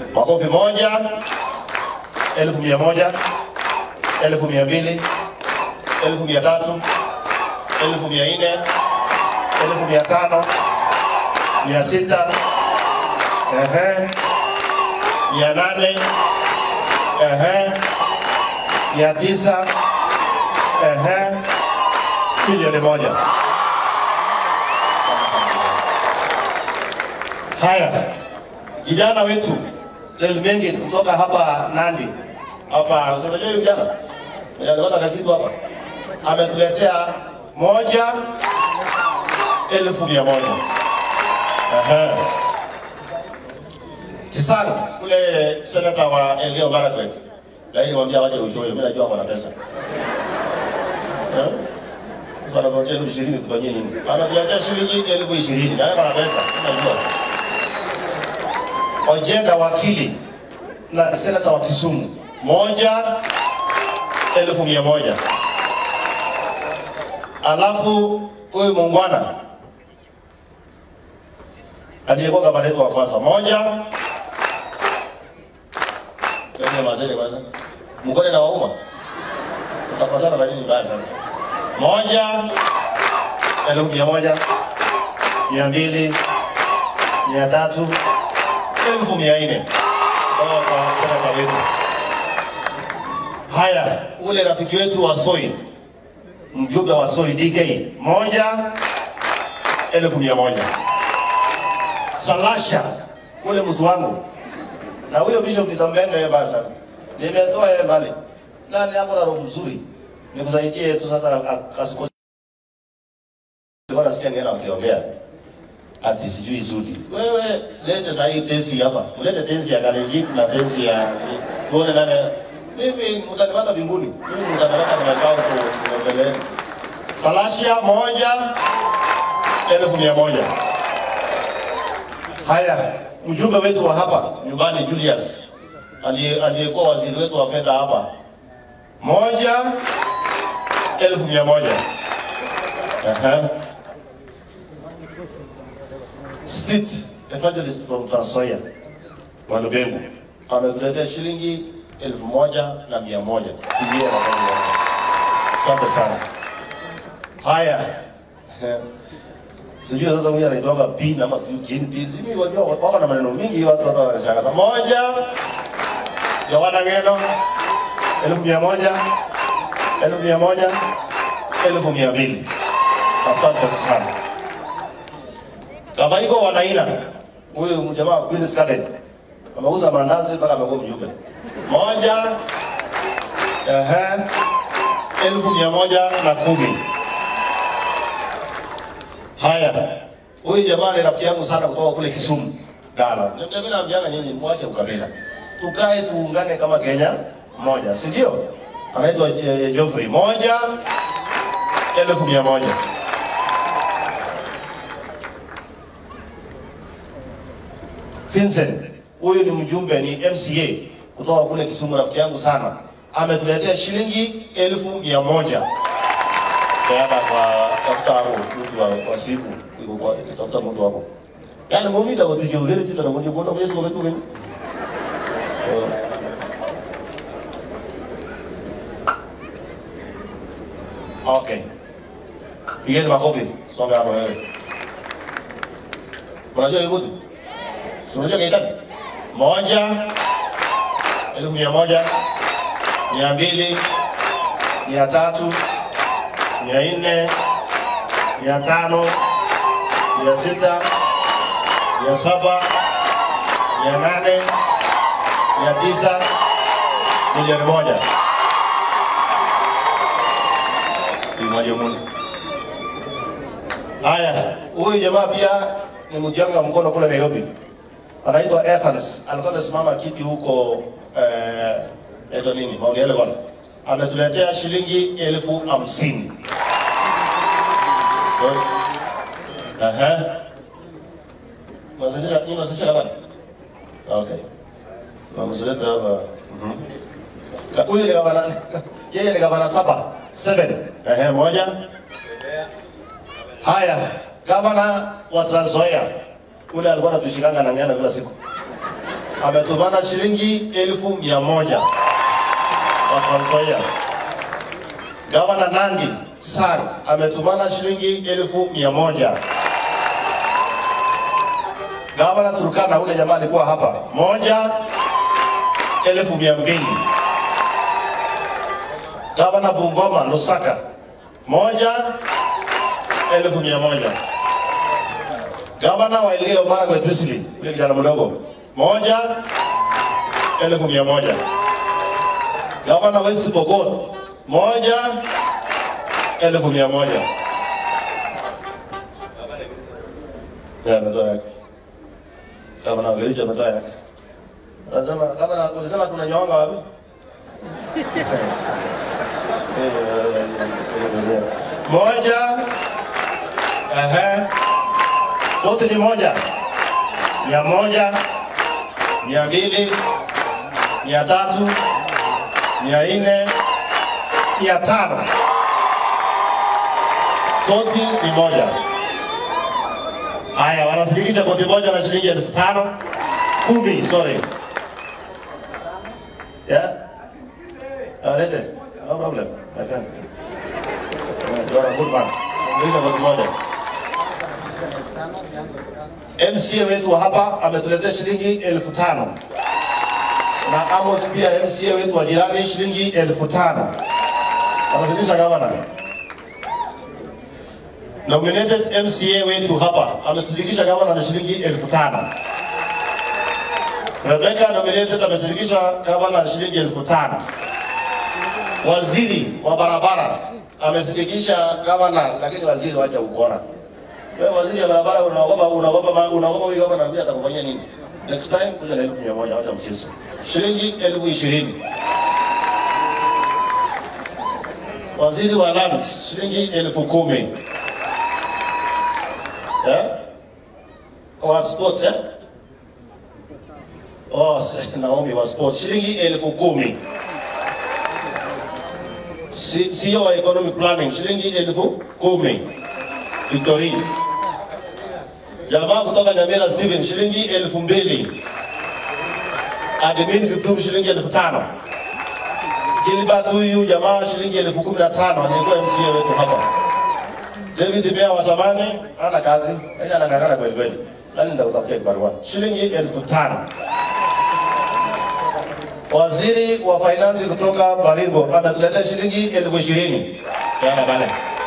Makofi moja, elfu mia moja, elfu mia mbili, elfu mia tatu, elfu mia nne, elfu mia tano, mia sita, ehe, mia nane, ehe, mia tisa, ehe, milioni moja. Haya, kijana wetu Lelmengi kutoka hapa Nandi hapa, unajua huyu kijana alipata kakitu hapa, ametuletea moja elfu mia moja. Ehe. Kisana kule senata wa Elgeyo Marakwet, lakini mwambia waje uchoyo, mimi najua wana pesa Eh? Wanakuletea elfu ishirini tufanyie nini? Ametuletea shilingi elfu ishirini na wewe wana pesa, unajua Ojenda wakili na senata wa Kisumu moja elfu mia moja. Alafu huyu muungwana aliyekuwa gavana wetu wa kwanza moja kwenye mazele kwanza mkone na wauma utakosana na nini mbaya sana moja elfu mia moja mia mbili mia tatu elfu mia nne kutoka kwa senata wetu. Haya, ule rafiki wetu wa Soi, mjumbe wa Soi DK, moja elfu mia moja. Salasha, ule mtu wangu na huyo bishop nitampenda yeye basa, nimetoa yeye mbali ndani yako na roho mzuri, nikusaidie tu sasa, asikose kwa nasikia ngena mkiongea ati sijui zudi. Wewe lete saa hii tensi hapa, ulete tensi ya Kalenjin na tensi ya tuone nani. Mimi mtanipata mbinguni, mimi mtanipata nimekaa huko mbeleni. Salasha moja elfu mia moja. Haya, mjumbe wetu wa hapa nyumbani Julius aliye- aliyekuwa waziri wetu wa fedha hapa, moja elfu mia moja. Aha. Street evangelist from Trans Nzoia Mwalubengu ametuletea shilingi elfu moja na mia moja. Pigie makofi yake. Asante sana. Haya, sijui sasa huyu anaitoka pin ama sijui kin pin, sijui wajua wako na maneno mingi, watu watu wanashangaza. Moja Yohana Ngeno elfu mia moja elfu mia moja elfu mia mbili. Asante sana. Kama iko wanaina huyu mjamaa wa Queen's Garden ameuza mandazi mpaka amekuwa mjumbe. Moja ehe, elfu mia moja na kumi. Haya, huyu jamaa ni rafiki yangu sana kutoka kule Kisumu Dala. Ndio mimi naambiana nyinyi mwache ukabila, tukae tuungane kama Kenya moja, si ndio? Anaitwa eh, Geoffrey. Moja elfu mia moja. Vincent, huyu ni mjumbe, ni MCA kutoka kule Kisumu, rafiki yangu sana, ametuletea shilingi elfu mia moja peana kwa tafuta hapo mtu wa, wa siku iko kwa tafuta mtu hapo, yani mumita kwa tujue ugere tita na mwenye kuona kwa Yesu kwa wetu wengi Okay. Pigeni makofi. Songa hapo wewe. Unajua hiyo mtu? Si Unajua kaitani? Moja elfu mia moja mia mbili mia tatu mia nne mia tano mia sita mia saba mia nane mia tisa milioni moja. Moja Mungu. Haya, huyu jamaa pia ni mtu yangu ya mkono kule Nairobi anaitwa Evans, alikuwa amesimama kiti huko eh, eto nini Mount Elgon, ametuletea shilingi elfu hamsini. Aha. Unazalisha nini? Unazalisha kama Okay. Mamsuleta hapa. Mhm. Ka- Huyu ni gavana, yeye ni gavana saba, seven. Ehe, moja. Haya, gavana wa Trans Nzoia ule alikuwa anatushikanga na ngana kila siku ametumana shilingi elfu mia moja kwa Trans Nzoia. Gavana Nandi San ametumana shilingi elfu mia moja. Gavana Turkana ule jamaa alikuwa hapa, moja elfu mia mbili. Gavana Bungoma Lusaka, moja elfu mia moja. Gavana wa Elgeyo Marakwet Wesley, yule kijana mdogo, moja elfu mia moja. Gavana West Pokot, moja elfu mia moja. Ya, ametoa yake. Gavana wa Kericho ametoa yake. Anasema gavana, ulisema kuna nyonga wapi? Moja. Ehe. Wote ni moja. Mia moja. Mia mbili. Mia tatu. Mia nne. Mia tano. Koti ni moja. Haya, wanasilikisha koti moja na shilingi elfu tano. Kumi, sorry. Yeah? Uh, lete. No problem, my friend. You are a good man. Sikiliza koti moja. MCA wetu wa hapa ametuletea shilingi elfu tano na Amos pia MCA wetu wa jirani shilingi elfu tano anazidisha gavana. Nominated MCA wetu hapa ameshirikisha gavana na shilingi elfu tano. Rebecca nominated ameshirikisha gavana na shilingi elfu tano. Waziri wa barabara ameshirikisha gavana, lakini waziri wacha ukora. Wewe waziri wa barabara unaogopa unaogopa unaogopa huyu gavana pia atakufanyia nini? Next time kuja na elfu mia moja wacha mchezo. Shilingi elfu ishirini. Waziri wa lands shilingi elfu kumi. Eh? Wa sports eh? Oh, s- Naomi wa sports shilingi elfu kumi. Si- CEO wa economic planning shilingi elfu kumi. Victorine. Jamaa kutoka Nyamira Steven shilingi elfu mbili. Admin Kiptum shilingi elfu tano. Gilbert huyu jamaa shilingi elfu kumi na tano alikuwa MCA wetu hapa. David Bea wa zamani hana kazi, yeye anang'ang'ana kweli kweli. Nani nitakutafutia kibarua? Shilingi elfu tano. Waziri wa finance kutoka Baringo ametuletea shilingi elfu ishirini. Yana bale.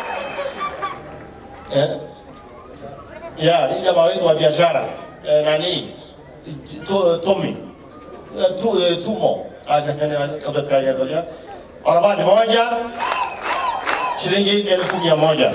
Eh? Ya, hii jamaa wetu wa biashara eh, nani to, Tommy Eh, tu, eh, Tumo kabla barabara moja shilingi elfu mia moja.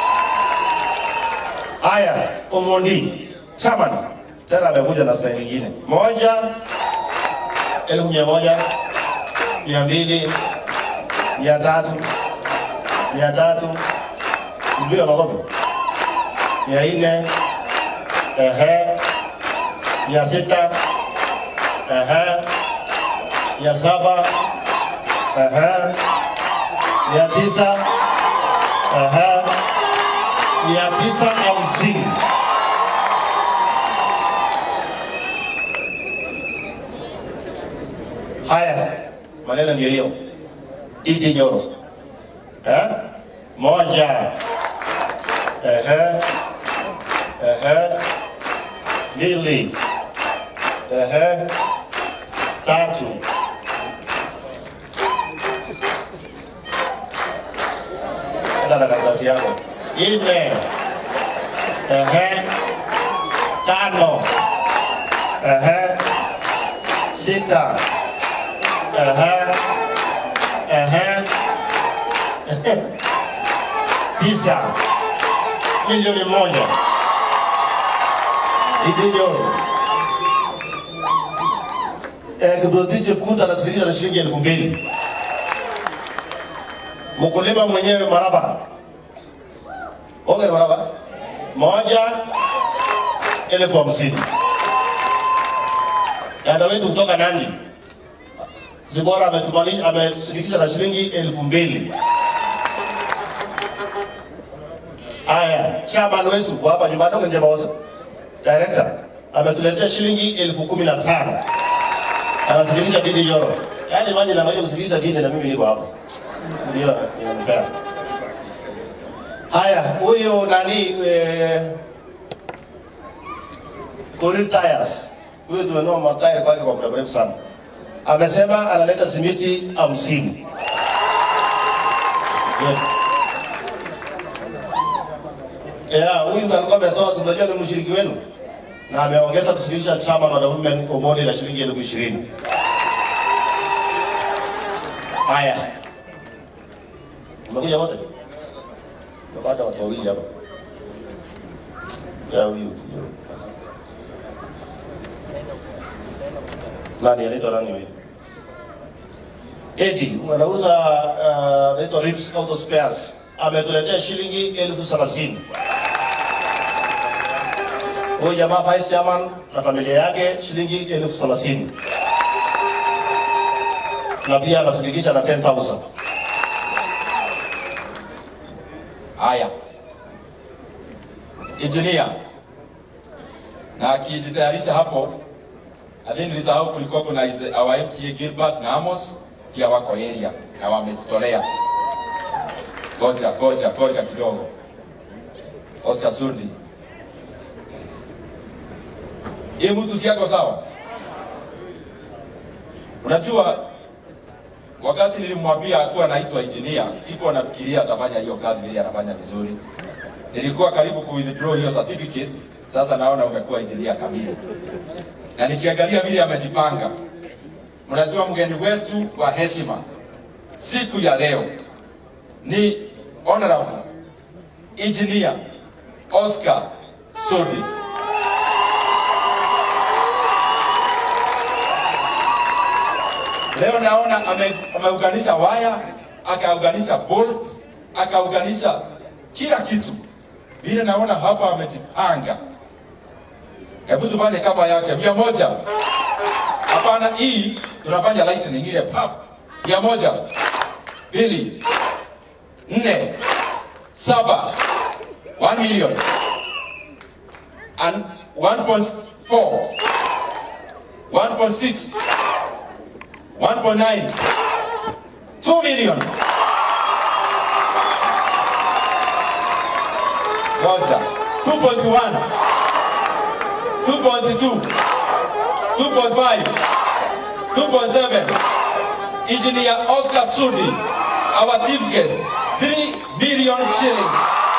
Haya, Omondi chairman tena amekuja na staili nyingine moja elfu mia moja mia mbili mia tatu mia tatu mpiga makofi mia nne ehe mia sita ehe mia saba ehe mia tisa ehe mia tisa hamsini haya maneno ndio hiyo Idi Nyoro eh? moja ehe ehe mbili ehe tatu enda na karatasi yako nne ehe tano ehe sita ehe ehe tisa milioni moja Idinyoro eh, Kiprotich Kuta anasikilisha na shilingi elfu mbili. Mkulima mwenyewe Maraba, onge Maraba, moja elfu hamsini. Dada wetu kutoka Nandi Zibora ametumanisha amesilikisha na shilingi elfu mbili. Haya, chairman wetu wa hapa nyumbani Njema Osa, director ametuletea shilingi elfu kumi na tano. anasikiliza dini Nyoro. Yaani maji na maji kusikiliza dini na mimi niko hapo. Ndio ni fair. Haya, huyu nani eh, Korir Tires. Huyu tumenua matairi kwake kwa muda mrefu sana. Amesema analeta simiti hamsini. Yeah, huyu alikuwa ametoa, si mnajua ni mshiriki wenu na ameongeza kusikilisha chama la Women Omoni la shilingi elfu ishirini. Haya, umekuja wote? Tumepata watu wawili hapa. Ya huyu huyu. nani anaitwa nani huyu? Edi, anauza uh, anaitwa Rips Auto Spares. Ametuletea shilingi elfu thelathini. Huyu jamaa vice chairman na familia yake shilingi elfu thelathini na pia anasindikisha na 10,000. Haya, injinia na akijitayarisha hapo, nadhani nilisahau kulikuwa kuna ize- our FCA Gilbert na Amos pia wako area na wamejitolea. Goja goja goja kidogo, Oscar Sudi, hii mtu si yako sawa? Unajua, wakati nilimwambia akuwa anaitwa engineer, sikuwa nafikiria atafanya hiyo kazi vile anafanya vizuri. Nilikuwa karibu ku withdraw hiyo certificate, sasa naona umekuwa engineer kamili, na nikiangalia vile amejipanga. Mnajua mgeni wetu wa heshima siku ya leo ni honorable engineer Oscar Sudi. Leo naona ame- ameunganisha waya, akaunganisha bolt, akaunganisha kila kitu. Vile naona hapa amejipanga. Hebu tufanye kama yake mia moja. Hapana, hii tunafanya lightning ile pap. Mia moja, mbili, nne, saba, one million and 1.4, 1.6 1.9 2 million Roger 2.1 2.2 2.5 2.7 Engineer Oscar Sudi our chief guest 3 million shillings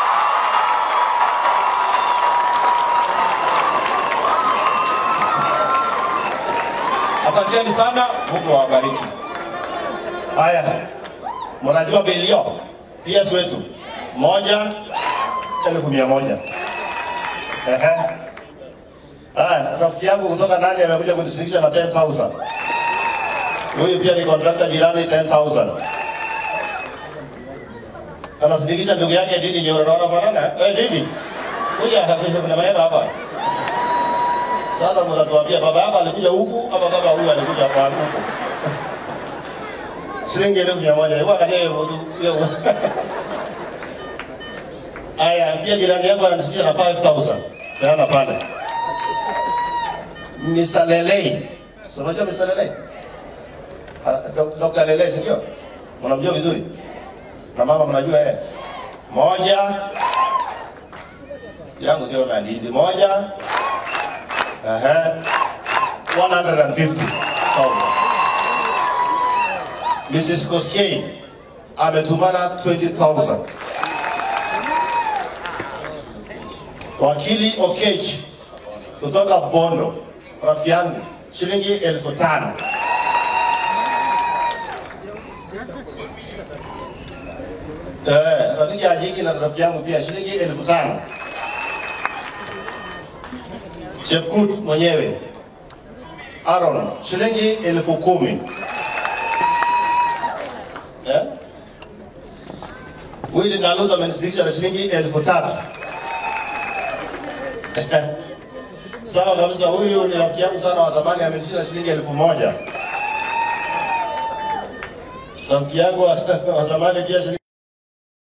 Asanteni sana, Mungu awabariki. Haya, mnajua bilio PS wetu moja elfu mia moja. Ehe. Haya, rafiki yangu kutoka nani amekuja kunisindikisha na 10,000. Huyu pia ni contractor jirani 10,000. Anasindikisha ndugu yake Didi Nyoro, naona fanana. Eh, Didi. Huyu akakwisha kuna maema hapa. Sasa mtatuambia baba yako alikuja huku ama baba huyu alikuja kwa huku? shilingi elfu mia moja hebu angalia hiyo mtu hiyo aya pia jirani yangu ananisikia na 5000 naona pale Mr. Lelei so unajua Mr. Lelei Ah, Dok- Dr. Lelei sio mnamjua vizuri na mama mnajua yeye moja yangu sio na didi moja ehe 150 Mrs. Koskei ametumana 20,000. Wakili Okech kutoka Bondo, rafiki yangu, shilingi elfu tano. Eh, rafiki Ajiki na rafiki yangu pia shilingi elfu tano. Chepkut mwenyewe Aaron shilingi elfu kumi. Eh? Willy Naluta amenisindikisha na shilingi elfu tatu. Sawa kabisa, huyu ni rafiki yangu sana wa zamani, amenishinda shilingi elfu moja. Rafiki yangu wa wa zamani pia shilingi